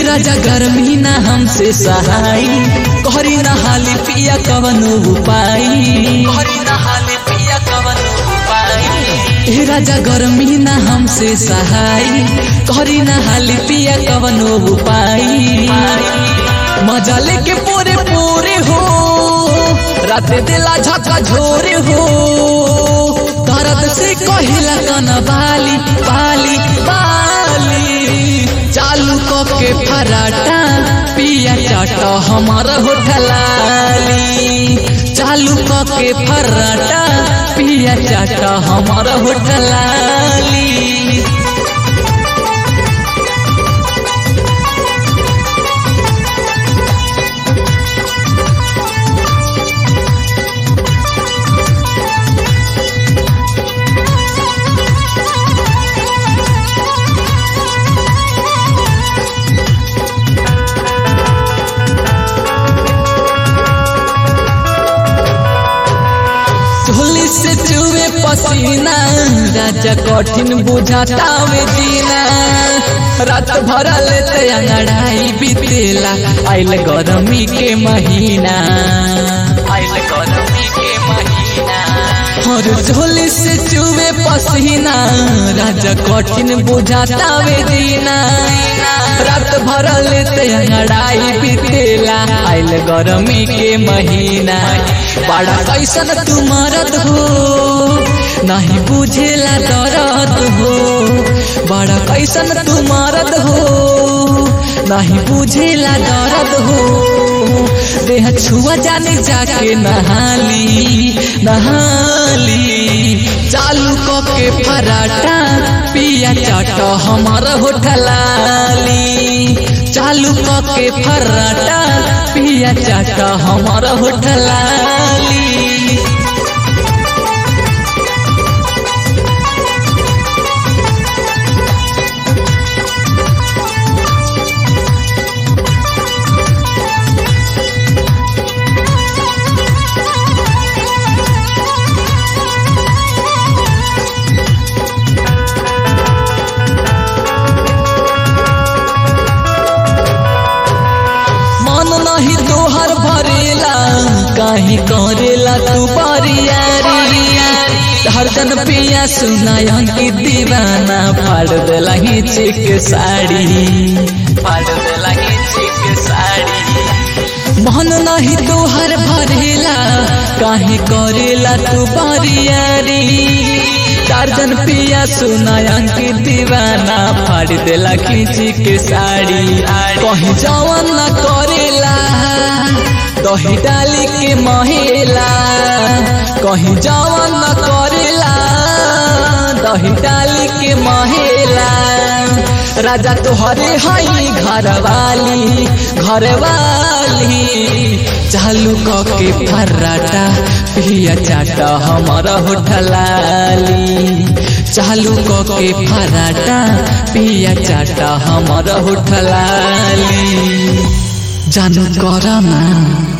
राजा गर्मी ना हमसे सहाय कहरी ना हाली पिया कवन उपाय कहरी ना हाली पिया कवन उपाय हे राजा गर्मी ना हमसे सहाय कहरी ना हाली पिया कवन उपाय मजा लेके पोरे पोरे हो रात दिला झका झोरे हो दर्द से कहिला कन बाली बाली बाली चालू के फराटा पिया चाट हमार होठलाली चालू के फराटा पिया चाट हमार होठलाली झोली से चुवे पसीना राजा कठिन बुझातावे जीना रात भर लेते अंगड़ाई बीतेला आइल गरमी के महीना आइल गरमी के महीना और झोली से चुवे पसीना राजा कठिन बुझातावे जीना रात भर लेते अंगड़ाई बीतेला आइल गरमी के महीना बड़ा कैसन तू मरद हो नहीं बुझेला दर्द हो बड़ा कैसन तू मरद हो नहीं बुझेला दर्द हो देह छुआ जाने जाके नहाली नहाली चालू के पराठा पिया चाट हमार होठलाली चालू के पराठा पिया चाट हमार होठलाली मन नहीं तोहर भरेला काहे करेला तू परियारी हरदन पिया सुनायन की दीवाना फाड़ देला हिची के साड़ी फाड़ देला हिची के साड़ी मन नहीं तोहर भरेला काहे करेला तू परियारी चारजन पिया सुनायन की दीवाना फाड़ देला खींची के साड़ी कहीं जवन न करेला दही डाली के महेला कहीं जवन न करेला दही डाली के महेला राजा तोहरे हई घरवाली घरवाली चालू के फर्राटा पिया चाटा हमारा होठलाली चालू के फर्राटा पिया चाटा हमारा होठलाली जानू कर ना